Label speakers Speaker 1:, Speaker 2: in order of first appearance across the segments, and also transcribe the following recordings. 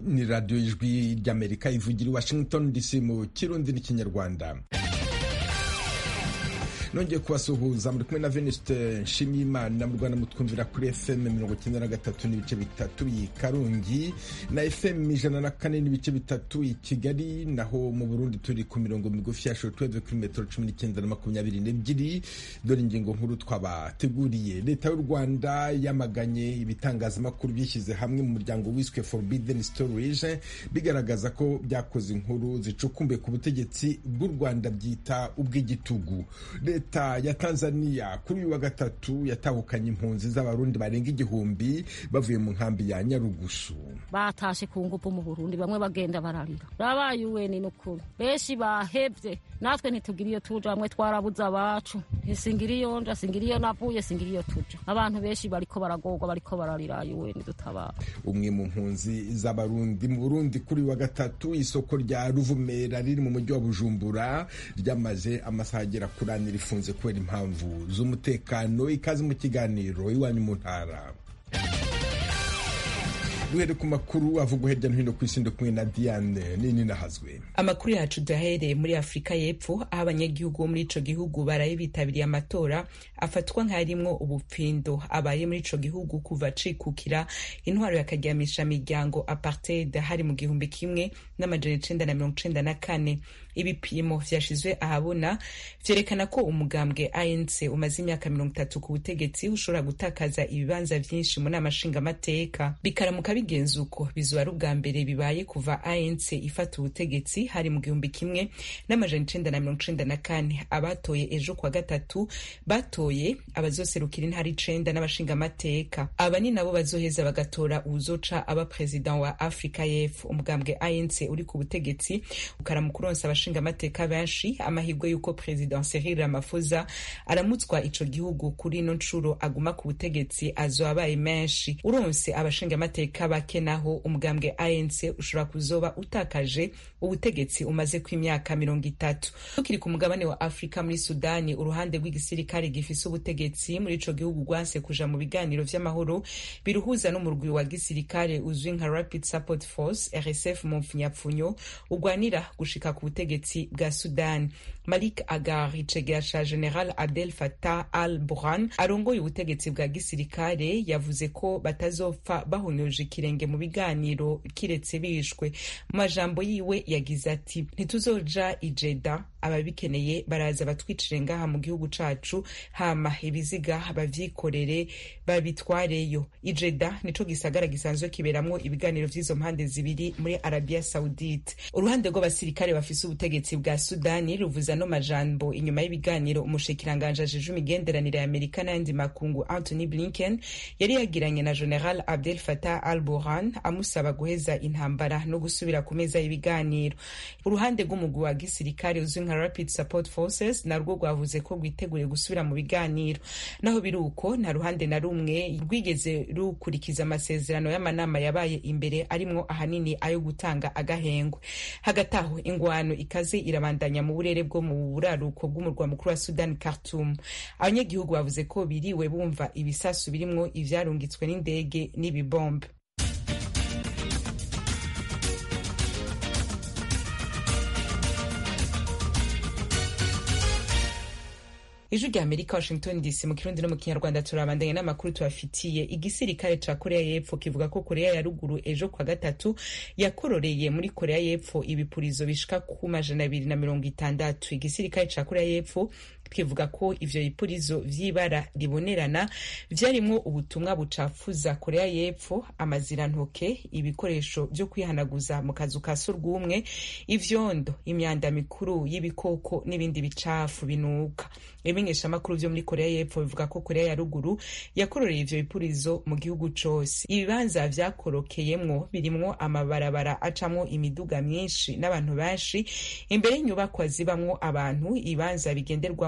Speaker 1: ni radiyo ijwi ry'amerika ivugira i washington dc mu kirundi n'ikinyarwanda nongeye kubasuhuza muri kumwe na venuste nshimiyimana mu rwanda mutwumvira kuri fm mirongo icyenda na gatatu n'ibice bitatu i karongi na fm ijana na kane n'ibice bitatu i kigali naho mu burundi turi ku mirongo migufi ya shortwave kuri metero cumi n'icyenda na makumyabiri n'ebyiri dore ingingo nkuru twabateguriye leta y'u rwanda yamaganye ibitangazamakuru byishyize hamwe mu muryango wiswe forbidden storage bigaragaza ko byakoze inkuru zicukumbuye ku butegetsi bw'u rwanda byita ubw'igitugu leta ya tanzania kuri uyu wa gatatu yatahukanye impunzi z'abarundi barenga igihumbi bavuye mu nkambi ya nyarugusu
Speaker 2: batashe ku ngufu mu burundi bamwe bagenda bararira rabaye uweni n'ukuri benshi bahevye natwe ntitugira iyo tuja bamwe twarabuze abacu singira iyo nja singira iyo navuye singira iyo tuja abantu benshi bariko baragorwa bariko bararira uweni dutabara
Speaker 1: umwe mu mpunzi z'abarundi mu burundi kuri uyu wa gatatu isoko rya ruvumera riri mu mujyi wa bujumbura ryamaze amasaha agera kuri ane rifunze kubera impamvu z'umutekano ikaze mu kiganiro iwanyu mu ntara duhere ku makuru avugwa hirya no hino ku isi kumwe na diane nini nahazwe
Speaker 3: amakuru yacu duhereye muri afurika y'epfo aho abanyagihugu bo muri ico gihugu baraye bitabiriye amatora afatwa nk'arimwo ubupfindo abaye muri ico gihugu kuva cikukira intwaro yakaryamisha miryango apartheid hari mu gihumbi kimwe n'amajana icenda na mirongo icenda na kane ibipimo vyashizwe ahabona vyerekana ko umugambwe anc umaze imyaka mirongo itatu ku butegetsi ushobora gutakaza ibibanza vyinshi mu nama nshingamateka bikaramuka bigenza uko bizoba ari ubwa mbere bibaye kuva anc ifata ubutegetsi hari mu gihumbi kimwe n'amajana icenda na mirongo icenda na kane abatoye ejo kwa gatatu batoye abazoserukira intara icenda n'abashingamateka aba ni nabo bazoheza bagatora uwuzoca aba perezida wa afrika y'epfo umugambwe anc uri ku butegetsi ukaramukuronsa abashingamateka benshi amahirwe y'uko perezida Cyril Ramaphosa aramutswa ico gihugu kuri ino ncuro aguma ku butegetsi azoba abaye menshi uronse abashingamateka bake naho umugambwe ANC ushobora kuzoba utakaje ubutegetsi umaze ku imyaka mirongo itatu tukiri ku mugabane wa Afrika muri Sudani uruhande rw'igisirikare gifise ubutegetsi muri ico gihugu rwanse kuja mu biganiro vy'amahoro biruhuza n'umurwi wa gisirikare uzwi nka Rapid Support Force RSF mu mpfunyapfunyo ugwanira gushika ku butegetsi bwa Sudan Malik Agar icegera ca General Abdel Fattah al-Burhan arongoye ubutegetsi bwa gisirikare yavuze ko batazopfa bahonyoje ikirenge mu biganiro kiretse bishwe mu majambo yiwe yagize ati ntituzoja ijeda ababikeneye baraza batwicire ngaha mu gihugu cacu hama ibiziga bavyikorere babitwareyo ijeda nico gisagara gisanzwe kiberamwo ibiganiro vy'izo mpande zibiri muri Arabia Saudite uruhande rw'abasirikare bafise ubutegetsi bwa Sudani ruvuza no majambo inyuma y'ibiganiro umushikiranganje ajeje imigenderanire ya Amerika n'ayandi makungu Anthony Blinken yari yagiranye na General Abdel Fattah al-Burhan amusaba guheza intambara no gusubira ku meza y'ibiganiro uruhande rw'umugwi wa gisirikare uzwi nka Rapid Support Forces narwo rwavuze ko rwiteguriye gusubira mu biganiro naho biri uko nta ruhande na rumwe rwigeze rukurikiza amasezerano y'amanama yabaye imbere arimwo ahanini ayo gutanga agahengwe hagati aho ingwano ikaze irabandanya mu burere bwo mu buraruko bw'umurwa mukuru wa Sudan Khartoum abanyagihugu bavuze ko biriwe bumva ibisasu birimwo ivyarungitswe n'indege n'ibibombe ijwi rya amerika washington dc mu kirundi no mu kinyarwanda turabandanya n'amakuru tubafitiye igisirikare ca korea y'epfo kivuga ko korea ya ruguru ejo kwa gatatu yakororeye muri korea y'epfo ibipurizo bishika ku majana abiri na mirongo itandatu igisirikare ca korea y'epfo kivuga ko ivyo bipurizo vy'ibara ribonerana vyarimwo ubutumwa bucafuza korea y'epfo amazirantoke ibikoresho vyo kwihanaguza mu kazu ka surwumwe ivyondo imyanda mikuru y'ibikoko n'ibindi bicafu binuka ibimenyeshamakuru vyo muri korea y'epfo bivuga ko korea ya ruguru yakororeye ivyo bipurizo mu gihugu cose ibibanza vyakorokeyemwo birimwo amabarabara acamwo imiduga myinshi n'abantu benshi imbere y'inyubakwa zibamwo abantu ibibanza bigenderwamwo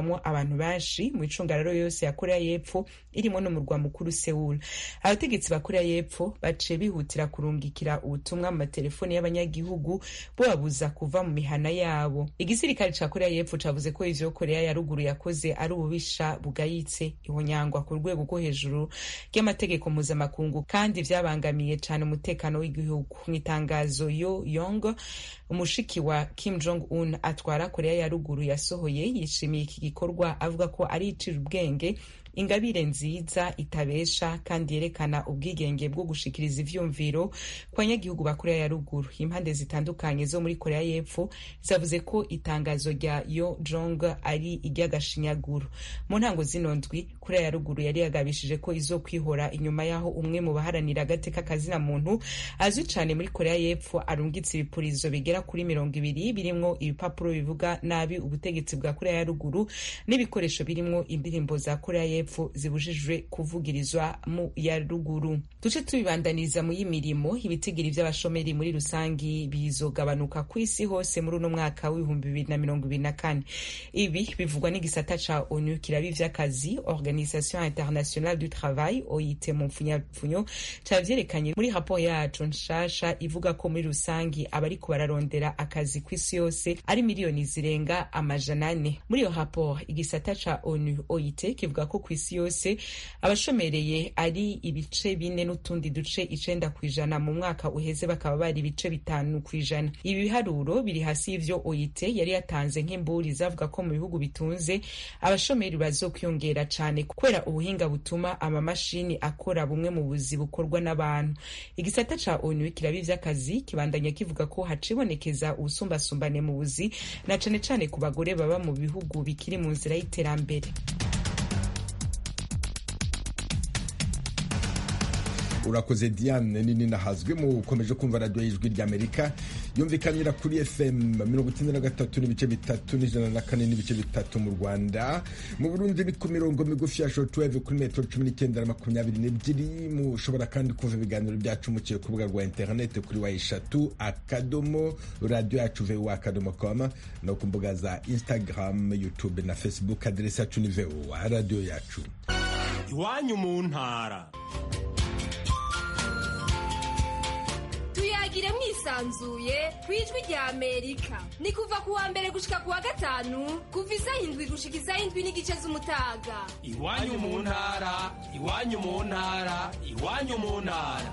Speaker 3: rihuriramo abantu benshi mu icungararo yose ya korea y'epfo irimo n'umurwa mukuru seul abategetsi ba korea y'epfo baciye bihutira kurungikira ubutumwa mu matelefoni y'abanyagihugu bubabuza kuva mu mihana yabo igisirikare ca korea y'epfo cavuze ko ivyo korea ya ruguru yakoze ari ububisha bugayitse ihonyangwa ku rwego rwo hejuru ry'amategeko mpuzamakungu kandi vyabangamiye cane umutekano w'igihugu mu itangazo yo yong umushiki wa kim jong un atwara korea ya ruguru yasohoye yishimiye iki gikorwa avuga ko ari icira ubwenge ingabire nziza itabesha kandi yerekana ubwigenge bwo gushikiriza ivyumviro ku banyagihugu ba korea ya ruguru impande zitandukanye zo muri korea y'epfo zavuze ko itangazo rya yo jong ari iry'agashinyaguro mu ntango zino ndwi korea ya ruguru yari yagabishije ko izo kwihora inyuma y'aho umwe mu baharanira agateka kazina muntu azwi cane muri korea y'epfo arungitse ibipurizo bigera kuri mirongo ibiri birimwo ibipapuro bivuga nabi ubutegetsi bwa korea ya ruguru n'ibikoresho birimwo indirimbo za korea y'epfo zibujijwe kuvugirizwa mu ya ruguru duce tubibandaniriza mu y'imirimo ibitigiri vy'abashomeri muri rusangi bizogabanuka ku isi hose muri uno mwaka w'ibihumbi bibiri na mirongo ibiri na kane ibi bivugwa n'igisata ca onu kirabi vy'akazi organisation internationale du travail oit mu mpfunyapfunyo cavyerekanye muri raporo yacu nshasha ivuga ko muri rusangi abariko bararondera akazi ku isi yose ari miliyoni zirenga amajana ane muri iyo raporo igisata ca onu oit kivuga ko ku isi yose abashomereye ari ibice bine n'utundi duce icenda ku ijana mu mwaka uheze bakaba bari ibice bitanu ku ijana ibi biharuro biri hasi y'ivyo oit yari yatanze nk'imburi zavuga ko mu bihugu bitunze abashomeri bazokwiyongera cane kubera ubuhinga butuma amamashini akora bumwe mu buzi bukorwa n'abantu igisata ca onu kirabi vy'akazi kibandanya kivuga ko hacibonekeza ubusumbasumbane mu buzi na cane cane ku bagore baba mu bihugu bikiri mu nzira y'iterambere
Speaker 1: urakoze diane nini nahazwe mukomeje kumva radiyo y'ijwi ry'amerika yumvikanira kuri fm mirongo icyenda na gatatu n'ibice bitatu n'ijana na kane n'ibice bitatu mu rwanda mu burundi ni ku mirongo migufi ya shortwave kuri metero cumi n'icyenda na makumyabiri n'ebyiri mushobora kandi kumva ibiganiro byacu muciye ku rubuga rwa interineti kuri wa eshatu akadomo radiyo yacu vuba akadomo koma no ku mbuga za instagram youtube na facebook aderesi yacu ni vuba radiyo yacu
Speaker 4: iwanyu mu ntara
Speaker 5: tuyagire mwisanzuye ku ijwi rya amerika ni kuva ku wa mbere gushika ku wa gatanu kuva isaha indwi gushika isaha indwi n'igice z'umutaga
Speaker 4: iwanyu mu ntara iwanyu mu ntara iwanyu mu ntara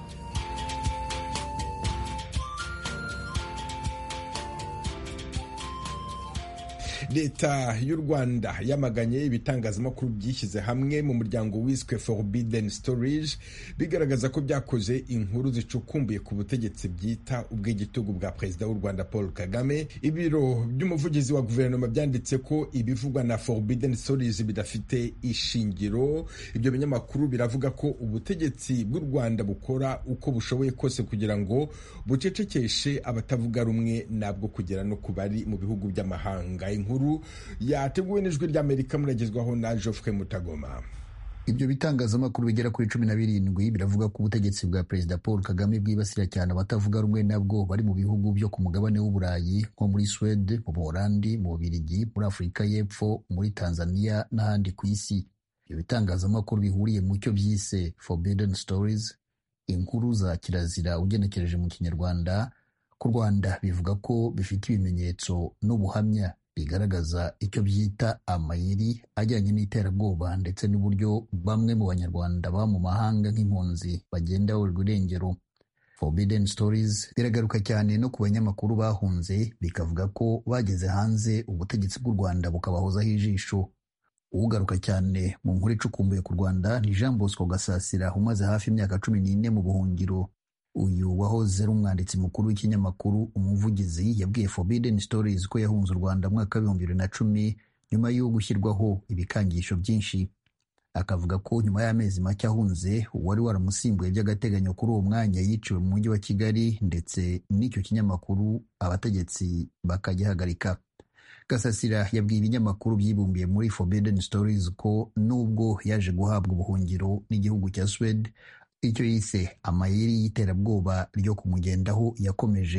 Speaker 1: leta y'u rwanda yamaganye ibitangazamakuru byishyize hamwe mu muryango wiswe forbidden storage bigaragaza ko byakoze inkuru zicukumbuye ku butegetsi byita ubw'igitugu bwa perezida w'u rwanda paul kagame ibiro by'umuvugizi wa guverinoma byanditse ko ibivugwa na forbidden storage bidafite ishingiro ibyo binyamakuru biravuga ko ubutegetsi bw'u rwanda bukora uko bushoboye kose kugira ngo bucecekeshe abatavuga rumwe nabwo kugera no ku bari mu bihugu by'amahanga inkuru yateguwe n'ijwi ry'amerika muragezwaho na Geoffrey Mutagoma
Speaker 6: ibyo bitangazamakuru bigera kuri cumi na birindwi biravuga ko ubutegetsi bwa perezida paul kagame bwibasira cyane abatavuga rumwe nabwo bari mu bihugu byo ku mugabane w'uburayi nko muri swede mu buholandi mu bubirigi muri afurika y'epfo muri tanzania n'ahandi ku isi ibyo bitangazamakuru bihuriye mu cyo byise forbidden stories inkuru za kirazira ugenekereje mu kinyarwanda ku rwanda bivuga ko bifite ibimenyetso n'ubuhamya bigaragaza icyo byita amayeri ajyanye n'iterabwoba ndetse n'uburyo bamwe mu banyarwanda baba mu mahanga nk'impunzi bagenda baburirwa irengero forbidden stories biragaruka cyane no ku banyamakuru bahunze bikavuga ko bageze hanze ubutegetsi bw'u rwanda bukabahozaho ijisho ugaruka cyane mu nkuru icukumbuye ku rwanda ni jean bosco gasasira umaze hafi imyaka cumi n'ine mu buhungiro uyu wahoze ari umwanditsi mukuru w'ikinyamakuru umuvugizi yabwiye forbidden stories ko yahunze u rwanda mwaka w'ibihumbi bibiri na cumi nyuma yo gushyirwaho ibikangisho byinshi akavuga ko nyuma y'amezi make ahunze uwari waramusimbuye by'agateganyo kuri uwo mwanya yiciwe mu mujyi wa kigali ndetse n'icyo kinyamakuru abategetsi bakagihagarika gasasira yabwiye ibinyamakuru byibumbiye muri forbidden stories ko nubwo yaje guhabwa ubuhungiro n'igihugu cya swede icyo yise amayeri y'iterabwoba ryo kumugendaho yakomeje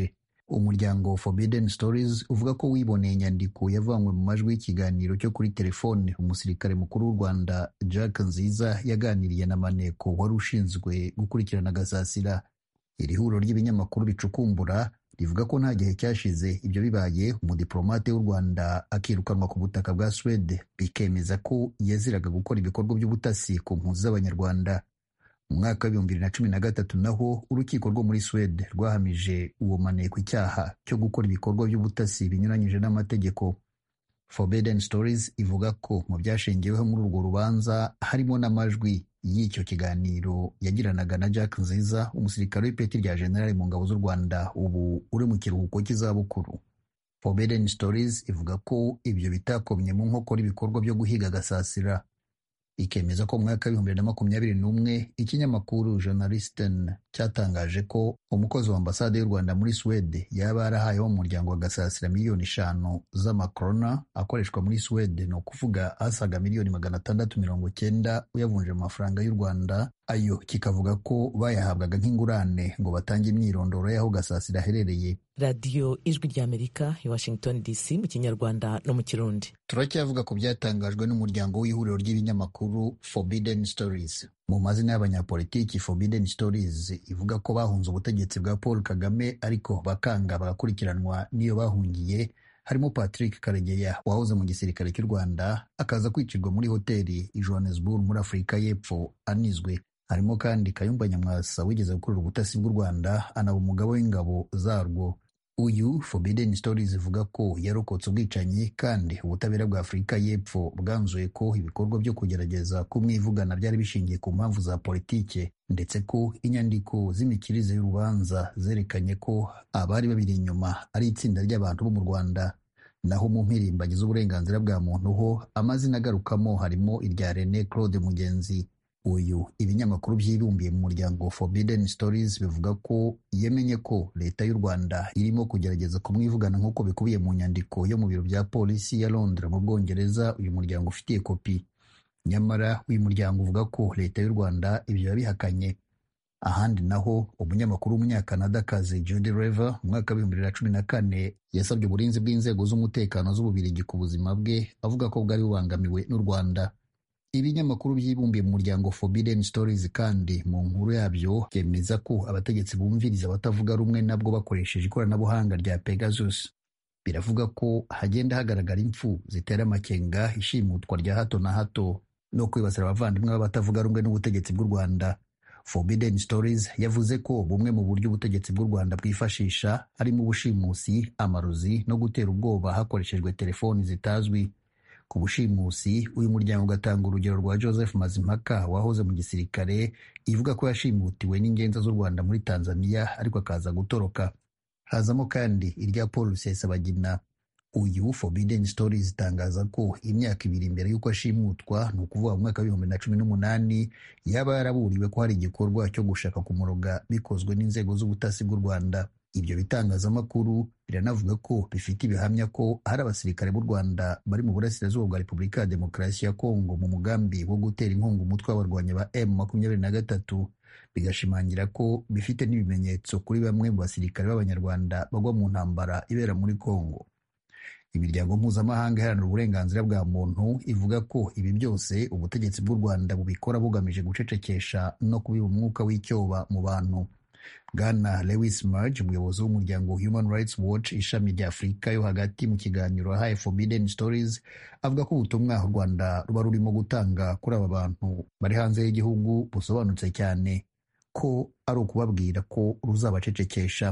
Speaker 6: umuryango Forbidden Stories uvuga ko wiboneye inyandiko yavanywe mu majwi y'ikiganiro cyo kuri telefone umusirikare mukuru w'u Rwanda Jack Nziza yaganiriye na Maneko wari ushinzwe gukurikirana Gasasira iri huriro ry'ibinyamakuru bicukumbura rivuga ko nta gihe cyashize ibyo bibaye umudiplomate w'u Rwanda akirukanwa ku butaka bwa Swede bikemeza ko yaziraga gukora ibikorwa by'ubutasi ku mpunzi z'abanyarwanda mu mwaka w'ibihumbi bibiri na cumi na gatatu naho urukiko rwo muri Swede rwahamije uwo maneko icyaha cyo gukora ibikorwa by'ubutasi binyuranyije n'amategeko Forbidden Stories ivuga ko mu byashingiweho muri urwo rubanza harimo n'amajwi y'icyo kiganiro yagiranaga na Jack Nziza umusirikare w'ipeti rya generali mu ngabo z'u Rwanda ubu uri mu kiruhuko cy'izabukuru Forbidden Stories ivuga ko ibyo bitakomye mu nkokora ibikorwa byo guhiga Gasasira ikemeza ko mu mwaka w'ibihumbi bibiri na makumyabiri n'umwe ikinyamakuru Journalisten cyatangaje ko umukozi wa ambasade y'u Rwanda muri Swede yaba yarahayeho umuryango wa Gasasira miliyoni eshanu z'amakrona akoreshwa muri Swede ni ukuvuga asaga miliyoni magana atandatu mirongo cyenda uyavunje mu mafaranga y'u Rwanda ayo kikavuga ko bayahabwaga nk'ingurane ngo batange imyirondoro y'aho Gasasira aherereye
Speaker 7: radiyo ijwi ry'amerika i washington dc mu kinyarwanda no mu kirundi
Speaker 6: turacyavuga ku byatangajwe n'umuryango w'ihuriro ry'ibinyamakuru Forbidden Stories mu mazina y'abanyapolitiki Forbidden Stories ivuga ko bahunze ubutegetsi bwa Paul Kagame ariko bakanga bagakurikiranwa n'iyo bahungiye harimo Patrick Karegeya wahoze mu gisirikare cy'u Rwanda akaza kwicirwa muri hoteli i Johannesburg muri Afurika y'Epfo anizwe harimo kandi Kayumba Nyamwasa wigeze gukorera ubutasi bw'u Rwanda anaba umugabo w'ingabo zarwo uyu Forbidden Stories ivuga ko yarokotse ubwicanyi kandi ubutabera bwa Afurika y'Epfo bwanzuye ko ibikorwa byo kugerageza kumwivugana byari bishingiye ku mpamvu za politike ndetse ko inyandiko z'imikirize y'urubanza zerekanye ko abari babiri inyuma ari itsinda ry'abantu bo mu Rwanda naho mu mpirimbanyi z'uburenganzira bwa muntu ho amazina agarukamo harimo irya René Claude Mugenzi uyu ibinyamakuru byibumbiye mu muryango Forbidden Stories bivuga ko yemenye ko leta y'u Rwanda irimo kugerageza kumwivugana nk'uko bikubiye mu nyandiko yo mu biro bya polisi ya Londres mu Bwongereza uyu muryango ufitiye kopi nyamara uyu muryango uvuga ko leta y'u Rwanda ibyo yabihakanye ahandi naho umunyamakuru w'umunyakanadakazi Judy Rever mu mwaka w'ibihumbi bibiri na cumi na kane yasabye uburinzi bw'inzego z'umutekano z'ububirigi ku buzima bwe avuga ko bwari bubangamiwe n'u Rwanda ibinyamakuru byibumbiye mu muryango Forbidden Stories kandi mu nkuru yabyo byemeza ko abategetsi bumviriza abatavuga rumwe nabwo bakoresheje ikoranabuhanga rya Pegasus biravuga ko hagenda hagaragara impfu zitera amakenga ishimutwa rya hato na hato no kwibasira abavandimwe b'abatavuga rumwe n'ubutegetsi bw'u Rwanda Forbidden Stories yavuze ko bumwe mu buryo ubutegetsi bw'u Rwanda bwifashisha harimo ubushimusi amarozi no gutera ubwoba hakoreshejwe telefoni zitazwi ku bushimusi uyu muryango ugatanga urugero rwa Joseph Mazimpaka wahoze mu gisirikare ivuga ko yashimutiwe n'ingenza z'u Rwanda muri Tanzania ariko akaza gutoroka hazamo kandi irya Paul Rusesabagina uyu Forbidden Stories itangaza ko imyaka ibiri mbere y'uko ashimutwa ni ukuvuga mu mwaka w'ibihumbi na cumi n'umunani yaba yaraburiwe ko hari igikorwa cyo gushaka kumuroga bikozwe n'inzego z'ubutasi bw'u Rwanda ibyo bitangazamakuru biranavuga ko bifite ibihamya ko hari abasirikare b'u Rwanda bari mu burasirazuba bwa Repubulika ya Demokarasi ya Kongo mu mugambi wo gutera inkunga umutwe w'abarwanyi ba M makumyabiri na gatatu bigashimangira ko bifite n'ibimenyetso kuri bamwe mu basirikare b'Abanyarwanda bagwa mu ntambara ibera muri Kongo imiryango mpuzamahanga iharanira uburenganzira bwa muntu ivuga ko ibi byose ubutegetsi bw'u Rwanda bubikora bugamije gucecekesha no kubiba umwuka w'icyoba mu bantu Bwana Lewis Murge umuyobozi w'umuryango Human Rights Watch ishami rya Afurika yo hagati mu kiganiro yahaye Forbidden Stories avuga ko ubutumwa u Rwanda ruba rurimo gutanga kuri aba bantu bari hanze y'igihugu busobanutse cyane ko ari ukubabwira ko ruzabacecekesha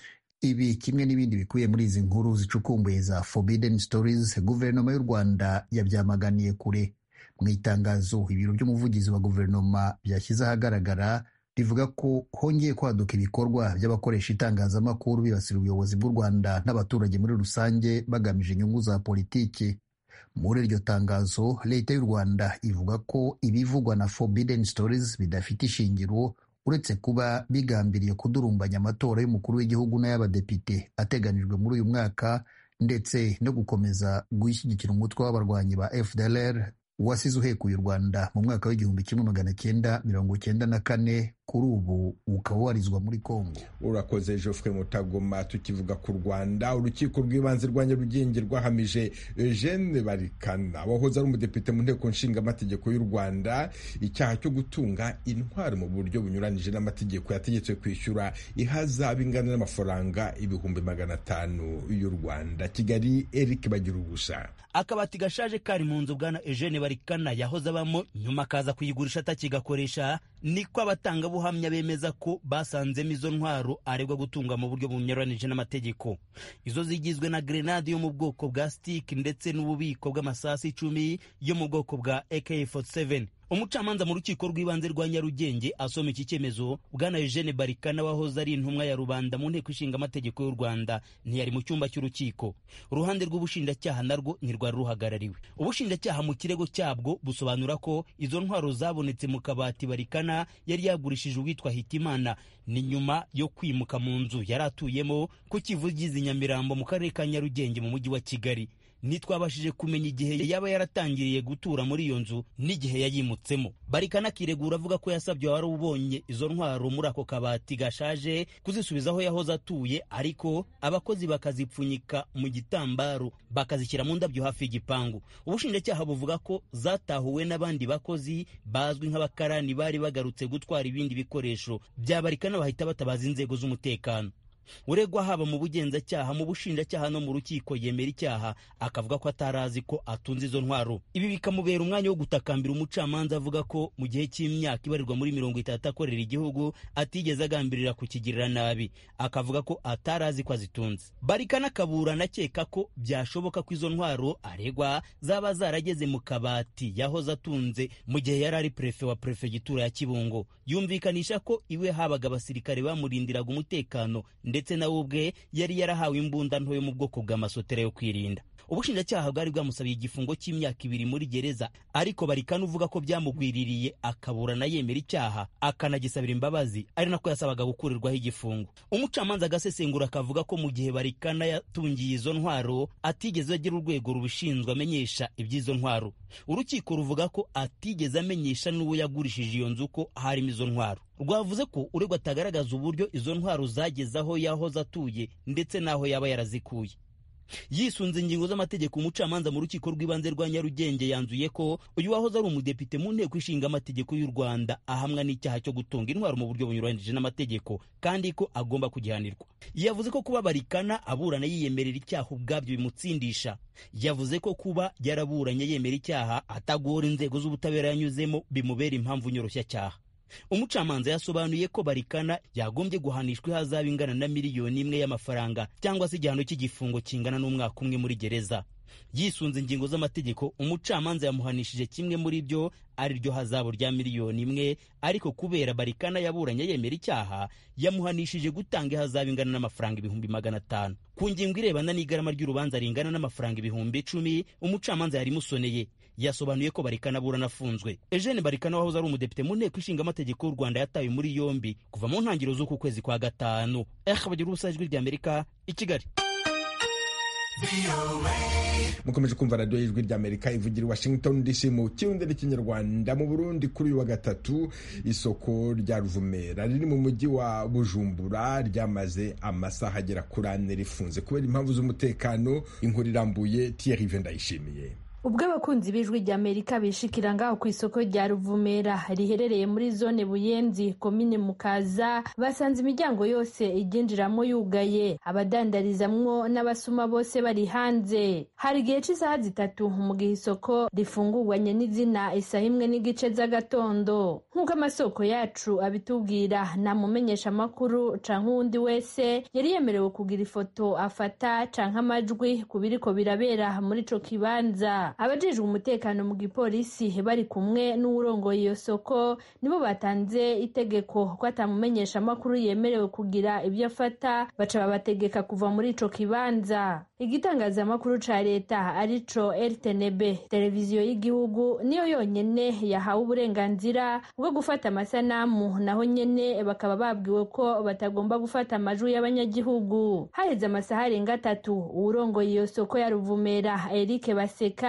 Speaker 6: ibi kimwe n'ibindi bikubiye muri izi nkuru zicukumbuye za Forbidden Stories guverinoma y'u Rwanda yabyamaganiye kure mu itangazo ibiro by'umuvugizi wa guverinoma byashyize ahagaragara rivuga ko hongeye kwaduka ibikorwa by'abakoresha itangazamakuru bibasira ubuyobozi bw'u Rwanda n'abaturage muri rusange bagamije inyungu za politiki muri iryo tangazo leta y'u Rwanda ivuga ko ibivugwa na Forbidden Stories bidafite ishingiro uretse kuba bigambiriye kudurumbanya amatora y'umukuru w'igihugu n'ay'abadepite ateganijwe muri uyu mwaka ndetse no gukomeza gushyigikira umutwe w'abarwanyi ba FDLR wasize uhekuye u Rwanda mu mwaka w'igihumbi kimwe magana cyenda mirongo cyenda na kane kuri ubu ukaba warizwa muri kongo
Speaker 1: urakoze geoffrey mutagoma tukivuga ku rwanda urukiko rw'ibanze rwa nyarugenge rwahamije eugene barikana wahoze ari umudepite mu nteko nshingamategeko y'u rwanda icyaha cyo gutunga intwari mu buryo bunyuranije n'amategeko yategetswe kwishyura ihazabu ingana n'amafaranga ibihumbi magana atanu y'u rwanda kigali eric bagira ubusa
Speaker 8: akabati gashaje kari mu nzu bwana eugene barikana yahoze abamo nyuma akaza kuyigurisha atakigakoresha niko abatangabuhamya bemeza ko basanzemo izo ntwaro aregwa gutunga mu buryo bunyuranije n'amategeko izo zigizwe na grenade yo mu bwoko bwa stick ndetse n'ububiko bw'amasasu icumi yo mu bwoko bwa AK47 umucamanza mu rukiko rw'ibanze rwa nyarugenge asoma iki cyemezo bwana eugene barikana wahoze ari intumwa ya rubanda mu nteko ishinga amategeko y'u rwanda ntiyari mu cyumba cy'urukiko uruhande rw'ubushinjacyaha narwo ntirwari ruhagarariwe ubushinjacyaha mu kirego cyabwo busobanura ko izo ntwaro zabonetse mu kabati barikana yari yagurishije uwitwa hitimana ni nyuma yo kwimuka mu nzu yari atuyemo ku kivugizi nyamirambo mu karere ka nyarugenge mu mujyi wa kigali ntitwabashije kumenya igihe yaba yaratangiriye gutura muri iyo nzu n'igihe yayimutsemo barikana akiregura avuga ko yasabye wari ubonye izo ntwaro muri ako kabati gashaje kuzisubiza aho yahoze atuye ariko abakozi bakazipfunyika mu gitambaro bakazishyira mu ndabyo hafi y'igipangu ubushinjacyaha buvuga ko zatahuwe n'abandi bakozi bazwi nk'abakarani bari bagarutse gutwara ibindi bikoresho bya barikana bahita batabaza inzego z'umutekano uregwa haba mu bugenzacyaha mu bushinjacyaha no mu rukiko yemera icyaha akavuga ko atari azi ko atunze izo ntwaro ibi bikamubera umwanya wo gutakambira umucamanza avuga ko mu gihe cy'imyaka ibarirwa muri mirongo itatu akorera igihugu atigeze agambirira kukigirira nabi akavuga ko atari azi ko azitunze barikana akaburana akeka ko byashoboka ko izo ntwaro aregwa zaba zarageze mu kabati yahoze atunze mu gihe yari ari prefe wa prefegitura ya kibungo yumvikanisha ko iwe habaga abasirikare bamurindiraga umutekano ndetse nawe ubwe yari yarahawe imbunda nto yo mu bwoko bw'amasotera yo kwirinda ubushinjacyaha bwari bwamusabiye igifungo cy'imyaka ibiri muri gereza ariko barikana uvuga ko byamugwiririye akaburana yemera icyaha akanagisabira imbabazi ari nako yasabaga gukurirwaho igifungo umucamanza agasesengura akavuga ko mu gihe barikana yatungiye izo ntwaro atigeze agira urwego rubishinzwe amenyesha iby'izo ntwaro urukiko ruvuga ko atigeze amenyesha n'uwo yagurishije iyo nzu ko harimo izo ntwaro rwavuze ko uregwa atagaragaza uburyo izo ntwaro zageze aho yahoze atuye ndetse n'aho yaba yarazikuye yisunze ingingo z'amategeko umucamanza mu rukiko rw'ibanze rwa nyarugenge yanzuye ko uyu wahoze ari umudepite mu nteko ishinga amategeko y'u rwanda ahamwa n'icyaha cyo gutunga intwaro mu buryo bunyuranyije n'amategeko kandi ko agomba kugihanirwa yavuze ko kuba barikana aburana yiyemerera icyaha ubwabyo bimutsindisha yavuze ko kuba yaraburanye yemera icyaha atagora inzego z'ubutabera yanyuzemo bimubera impamvu nyoroshya umucamanza yasobanuye ko barikana yagombye guhanishwa ihazabu ingana na miliyoni imwe y'amafaranga cyangwa se igihano cy'igifungo kingana n'umwaka umwe muri gereza yisunze ingingo z'amategeko umucamanza yamuhanishije kimwe muri byo ari ryo hazabu rya miliyoni imwe ariko kubera barikana yaburanye yemera icyaha yamuhanishije gutanga ihazabu ingana n'amafaranga ibihumbi magana atanu ku ngingo irebana n'igarama ry'urubanza ringana n'amafaranga ibihumbi icumi umucamanza yarimusoneye yasobanuye ko barikana aburana afunzwe eugene barikana wahoze ari umudepite mu nteko ishinga amategeko y'u rwanda yatawe muri yombi kuva mu ntangiriro z'uku kwezi kwa gatanu eh bagira ubusa ijwi ry'amerika i kigali
Speaker 1: mukomeje kumva radiyo y'ijwi ry'amerika ivugira i washington dc mu kirundi n'ikinyarwanda mu burundi kuri uyu wa gatatu isoko rya ruvumera riri mu mujyi wa bujumbura ryamaze amasaha agera kuri ane rifunze kubera impamvu z'umutekano inkuru irambuye tiyerive ndayishimiye
Speaker 9: ubwo abakunzi b'ijwi ry'amerika bishikira ngaho ku isoko rya ruvumera riherereye muri zone buyenzi komine mukaza basanze imiryango yose iryinjiramo yugaye abadandarizamwo n'abasuma bose bari hanze hari igihe cy'isaha zitatu mu gihe isoko rifungurwanye n'izina isaha imwe n'igice z'agatondo nk'uko amasoko yacu abitubwira nta mumenyesha amakuru canke uwundi wese yari yemerewe kugira ifoto afata canke amajwi ku biriko birabera muri ico kibanza abajejwe umutekano mu gipolisi bari kumwe n'uwurongoye iyo soko nibo batanze itegeko ko atamumenyesha amakuru yemerewe kugira ibyo afata baca babategeka kuva muri ico kibanza igitangazamakuru ca leta arico rtnb televiziyo y'igihugu niyo yonyene yahawe uburenganzira bwo gufata amasanamu naho nyene bakaba babwiwe ko batagomba gufata amajwi y'abanyagihugu haheze amasaha arenga atatu uwurongoye iyo soko ya ruvumera erike baseka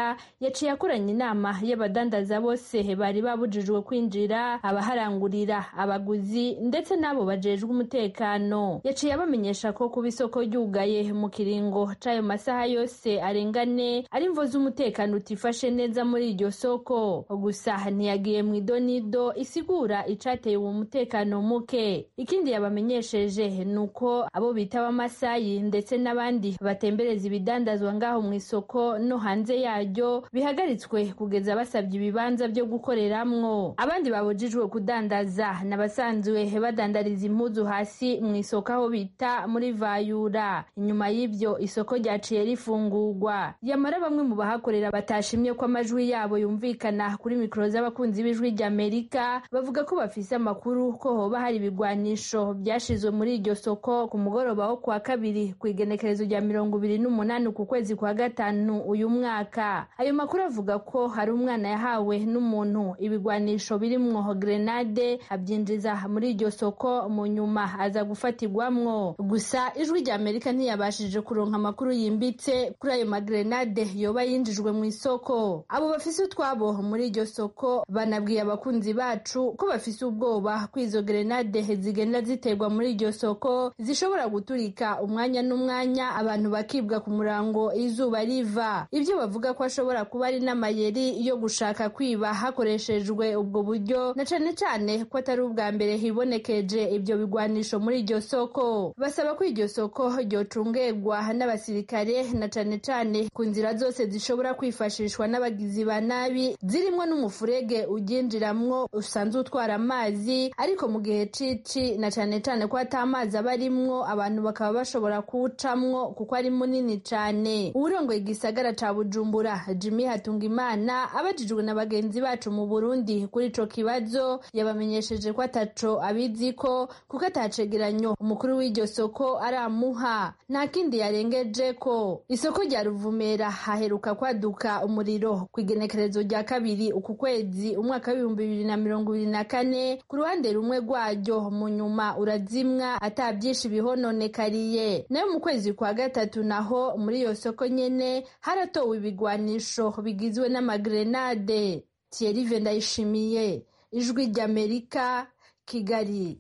Speaker 9: amerika yaciye akoranya inama y'abadandaza bose bari babujijwe kwinjira abaharangurira abaguzi ndetse n'abo bajejwe umutekano yaciye abamenyesha ko kuba isoko ryugaye mu kiringo c'ayo masaha yose arengane ari imvo z'umutekano utifashe neza muri iryo soko gusa ntiyagiye mu idonido isigura icateye uwo mutekano muke ikindi yabamenyesheje ni uko abo bita abamasayi ndetse n'abandi batembereza ibidandazwa ngaho mu isoko no hanze yaryo bihagaritswe kugeza basabye ibibanza byo gukoreramwo abandi babujijwe kudandaza n'abasanzwe badandariza impuzu hasi mu isoko aho bita muri vayura inyuma y'ibyo isoko ryaciye rifungurwa yamara bamwe mu bahakorera batashimye ko amajwi yabo yumvikana kuri mikoro z'abakunzi b'ijwi ry'amerika bavuga ko bafise amakuru ko hoba hari ibigwanisho byashizwe muri iryo soko ku mugoroba wo kuwa kabiri ku igenekerezo rya mirongo ibiri n'umunani ku kwezi kwa gatanu uyu mwaka ayo makuru avuga ko hari umwana yahawe n'umuntu ibigwanisho birimwo grenade abyinjiza muri iryo soko mu nyuma aza gufatirwamwo gusa ijwi rya amerika ntiyabashije kuronka amakuru yimbitse kuri ayo magrenade yoba yinjijwe mu isoko abo bafise utwabo muri iryo soko banabwiye abakunzi bacu ko bafise ubwoba ko izo grenade zigenda ziterwa muri iryo soko zishobora guturika umwanya n'umwanya abantu bakibwa ku murango izuba riva ibyo bavuga ko ashobora kuba ari n'amayeri yo gushaka kwiba hakoreshejwe ubwo buryo na cane cane ko atari ubwa mbere hibonekeje ibyo bigwanisho muri iryo soko basaba ko iryo soko ryocungerwa n'abasirikare na cane cane ku nzira zose zishobora kwifashishwa n'abagizi ba nabi zirimwo n'umufurege uryinjiramwo usanzwe utwara amazi ariko mu gihe cici na cane cane ko ata amazi aba arimwo abantu bakaba bashobora kuwucamwo kuko ari munini cane uwurongoye igisagara ca bujumbura jimmy hatungimana abajijwe na bagenzi bacu mu burundi kuri ico kibazo yabamenyesheje ko ataco abiziko kuko atacegeranyo umukuru w'iryo soko aramuha nta kindi yarengeje ko isoko rya ruvumera haheruka kwaduka umuriro ku igenekerezo rya kabiri uku kwezi umwaka w'ibihumbi bibiri na mirongo ibiri na kane ku ruhande rumwe rwaryo mu nyuma urazimwa ata byinshi bihononekariye nayo mu kwezi kwa gatatu naho muri iyo soko nyene haratowe ibigwanisho bigizwe n'amagrenade thierry ndayishimiye ijwi ry'amerika kigali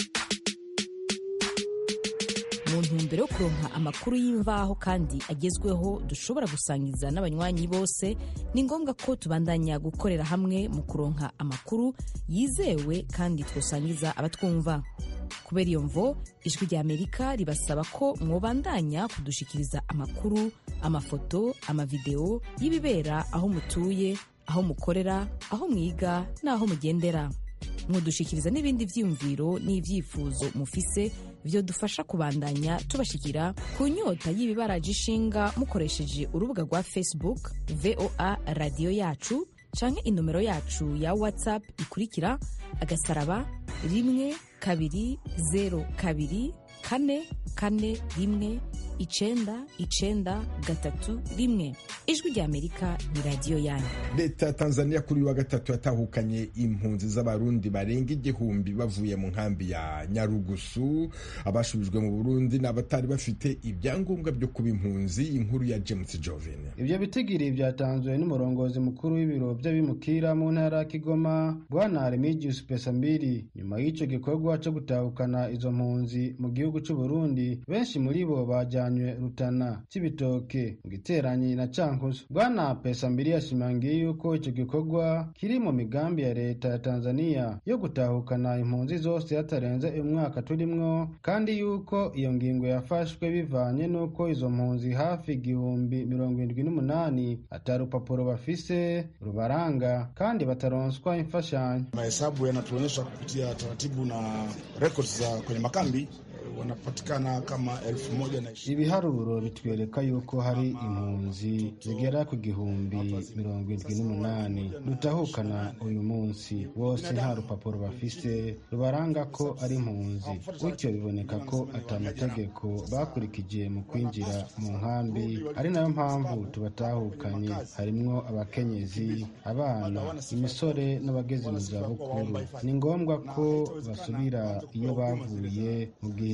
Speaker 10: mu ntumbero yo kuronka amakuru y'imvaho kandi agezweho dushobora gusangiza n'abanywanyi bose ni ngombwa ko tubandanya gukorera hamwe mu kuronka amakuru yizewe kandi twosangiza abatwumva kubera iyo mvo ijwi rya amerika ribasaba ko mwobandanya kudushikiriza amakuru amafoto amavideo y'ibibera aho mutuye aho mukorera aho mwiga n'aho mugendera mudushikiriza n'ibindi vyiyumviro n'ivyifuzo mufise vyo dufasha kubandanya tubashikira ku nyota y'ibibaraje ishinga mukoresheje urubuga rwa facebook voa radiyo yacu canke inomero yacu ya whatsapp ikurikira agasaraba rimwe kabiri zero kabiri kane kane rimwe icenda icenda gatatu rimwe ijwi rya amerika ni radiyo yanyu
Speaker 1: leta ya tanzania kuri wa gatatu yatahukanye impunzi z'abarundi barenga igihumbi bavuye mu nkambi ya nyarugusu abashubijwe mu burundi ni abatari bafite ibyangombwa byo kuba impunzi inkuru ya james joven
Speaker 11: ibyo bitigiri byatanzwe n'umurongozi mukuru w'ibiro by'abimukira mu ntara ya kigoma bwana remigius pesambiri nyuma y'icyo gikorwa cyo gutahukana izo mpunzi mu gihugu cy'u burundi benshi muri bo bajyanywe rutana cy'ibitoke mu giteranyi na cankuzo bwana pesambiri yashimangiye yuko icyo gikorwa kiri mu migambi ya leta ya tanzania yo gutahukana impunzi zose hatarenze umwaka turimwo kandi yuko iyo ngingo yafashwe bivanye n'uko izo mpunzi hafi igihumbi mirongo irindwi n'umunani ata rupapuro bafise rubaranga kandi bataronswa imfashanyo
Speaker 12: mahesabu yanatuonyesha kupitia taratibu na records za kwenye makambi wanapatikana kama elfu moja na ishirini.
Speaker 11: ibiharuro bitwereka yuko hari impunzi zigera ku gihumbi mirongo irindwi n'umunani dutahukana uyu munsi bose nta rupapuro bafise rubaranga ko ari impunzi gutyo biboneka ko atamategeko bakurikije mu kwinjira mu nkambi ari nayo mpamvu tubatahukanye harimwo abakenyezi abana imisore n'abageze mu zabukuru ni ngombwa ko basubira iyo bavuye mu gihe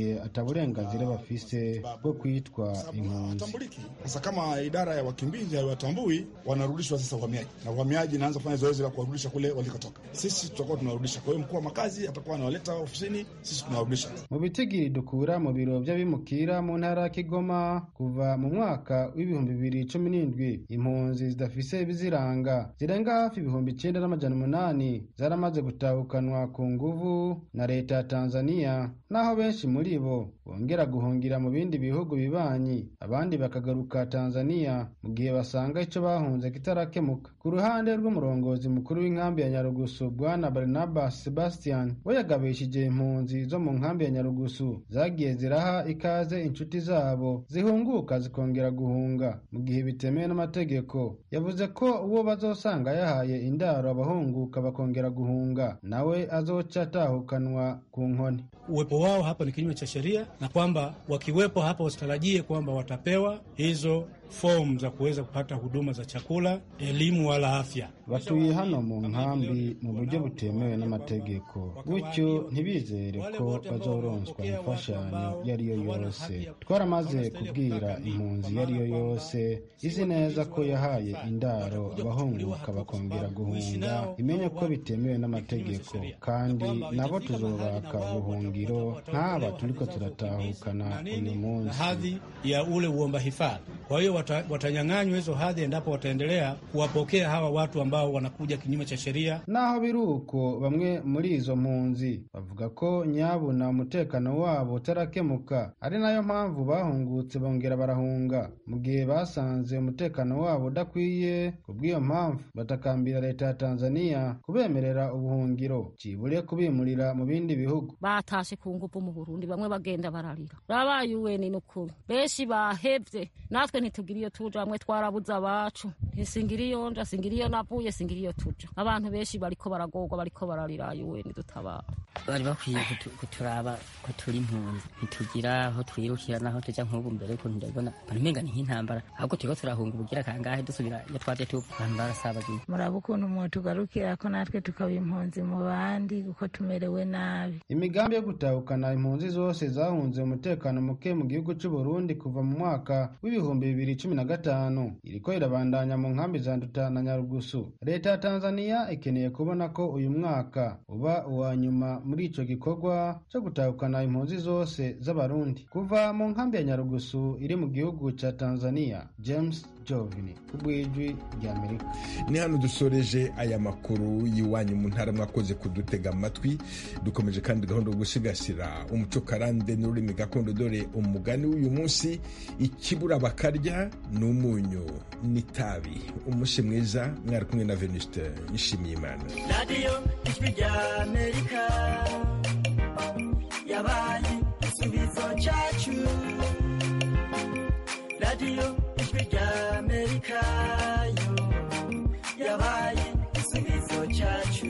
Speaker 11: gihe ataburenganzira bafise bwo kwitwa impunzi.
Speaker 12: Sasa kama idara ya wakimbizi haiwatambui, wanarudishwa sasa uhamiaji, na uhamiaji inaanza kufanya zoezi la kuwarudisha kule walikotoka. Sisi tutakuwa tunawarudisha. Kwa hiyo mkuu wa makazi atakuwa anawaleta ofisini, sisi tunawarudisha.
Speaker 11: Mu bitigiri dukura mu biro vy'abimukira mu ntara ya Kigoma kuva mu mwaka w'ibihumbi bibiri cumi n'indwi impunzi zidafise ibiziranga zirenga hafi ibihumbi icenda n'amajana umunani zaramaze gutahukanwa ku nguvu na leta ya Tanzania naho benshi muri bo bongera guhungira mu bindi bihugu bibanyi abandi bakagaruka Tanzania mu gihe basanga ico bahunze kitarakemuka ku ruhande rw'umurongozi mukuru w'inkambi ya Nyarugusu bwana Barnabas Sebastian we yagabishije impunzi zo mu nkambi ya Nyarugusu zagiye ziraha ikaze inshuti zabo zihunguka zikongera guhunga mu gihe bitemewe n'amategeko yavuze ko uwo bazosanga yahaye indaro abahunguka bakongera guhunga nawe azoca atahukanwa ku nkoni
Speaker 13: uwepo wao hapa ni kinyume cha sheria na kwamba wakiwepo hapa wasitarajie kwamba watapewa hizo fomu za kuweza kupata huduma za chakula, elimu wala afya.
Speaker 11: batuye hano mu nkambi mu buryo butemewe n'amategeko gutyo ntibizere ko bazoronswa imfashanyo iyo ari yo yose twaramaze kubwira impunzi iyo ari yo yose izi neza ko yahaye indaro abahunguka bakongera guhunga imenye ko bitemewe n'amategeko kandi nabo tuzobaka ubuhungiro nk'aba turiko turatahukana uyu munsi
Speaker 13: hadhi ya ule uomba hifadhi. Kwa hiyo wata, watanyang'anywa hizo hadhi endapo wataendelea kuwapokea hawa watu ambao wanakuja kinyume cha sheria.
Speaker 11: naho biri uko bamwe muri izo mpunzi bavuga ko nyabuna umutekano wabo utarakemuka ari nayo mpamvu bahungutse bongera barahunga mu gihe basanze umutekano wabo udakwiye ku bw'iyo mpamvu batakambira leta ya tanzania kubemerera ubuhungiro cibure kubimurira mu bindi bihugu
Speaker 2: batashe ku nguvu mu burundi bamwe bagenda bararira rabaye uweni n'ukuri benshi bahevye natwe ntitugira iyo tuja bamwe twarabuze abacu ntisingira iyo nja singira iyo navuye singira iyo tuja abantu benshi bariko baragorwa bariko bararira uweni dutabara
Speaker 14: bari bakwiye kutu- kuturaba ko turi impunzi ntitugira aho twirukira naho tuja nk'ubu mbere ukuntu ndabibona mbona umenga ni nk'intambara ahubwo turiko turahunga ubugira kangahe dusubira iyo twaje tuva abantu barasabagiye
Speaker 15: muraba ukuntu mwotugarukira ko natwe tukaba impunzi mu bandi kuko tumerewe nabi
Speaker 11: imigambi yo gutahukana impunzi zose zahunze umutekano muke mu gihugu cy'u Burundi kuva mu mwaka w'ibihumbi bibiri cumi na gatanu iriko irabandanya mu nkambi za Nduta na Nyarugusu leta ya Tanzania ikeneye kubona ko uyu mwaka uba uwa nyuma muri ico gikorwa cyo gutahukana impunzi zose z'abarundi kuva mu nkambi ya Nyarugusu iri mu gihugu ca Tanzania James Jovini kubwijwi rya Amerika
Speaker 1: ni hano dusoreje aya makuru y'iwanyu mu ntara mwakoze kudutega amatwi dukomeje kandi gahunda yo gusigasira umuco karande n'ururimi gakondo dore umugani w'uyu munsi ikibura bakarya ni umunyu n'itabi umunsi mwiza mwari kumwe na venuste nishimiye imana
Speaker 16: radiyo ijwi rya amerika yabaye igisubizo cyacu radiyo ijwi rya amerika yo yabaye igisubizo cyacu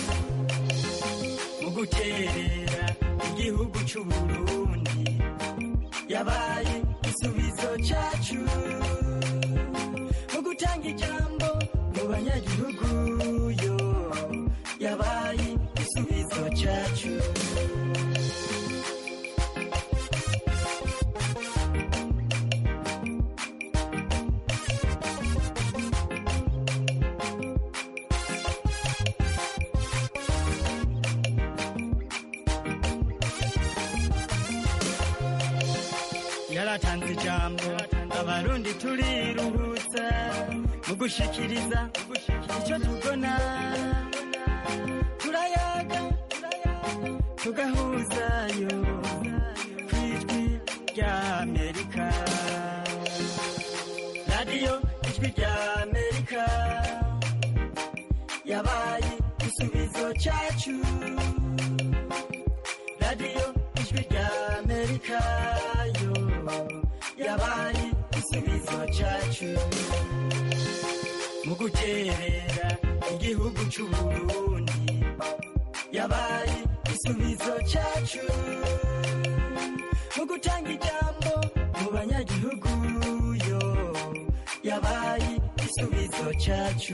Speaker 16: mu guterera igihugu cy'u burundi yabaye igisubizo cyacu mu gutanga ijambo mu banyagihugu yo yabaye igisubizo cyacu yaratanze ijambo abarundi turiruhutsa mu gushikiriza icyo tubona turayaga tugahuzayo ku ijwi rya amerika radiyo ijwi rya amerika yabaye igisubizo cyacu radiyo ijwi rya amerika yo yabaye igisubizo cyacu mu guterera igihugu cy'u burundi yabaye igisubizo cyacu mu gutanga ijambo mu banyagihugu yo yabaye igisubizo cyacu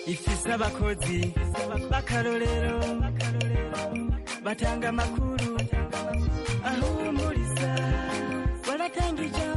Speaker 16: ifise abakozi b'akarorero batanga amakuru ahumuriza baratanga ijambo